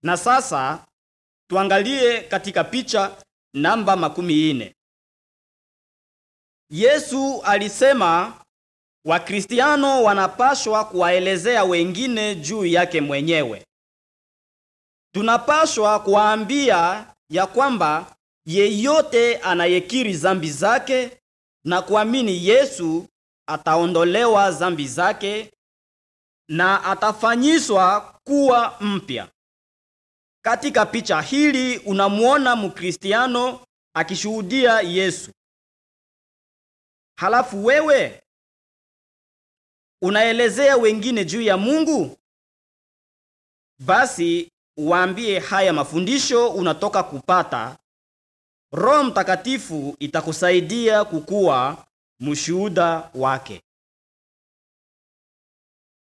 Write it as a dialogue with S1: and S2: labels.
S1: Na sasa tuangalie katika picha namba makumi ine. Yesu alisema Wakristiano wanapashwa kuwaelezea wengine juu yake mwenyewe. Tunapashwa kuwaambia ya kwamba yeyote anayekiri zambi zake na kuamini Yesu ataondolewa zambi zake na atafanyishwa kuwa mpya. Katika picha hili unamuona Mkristiano akishuhudia Yesu. Halafu wewe unaelezea wengine juu ya Mungu? Basi waambie haya mafundisho unatoka kupata. Roho Mtakatifu itakusaidia kukuwa mshuhuda wake.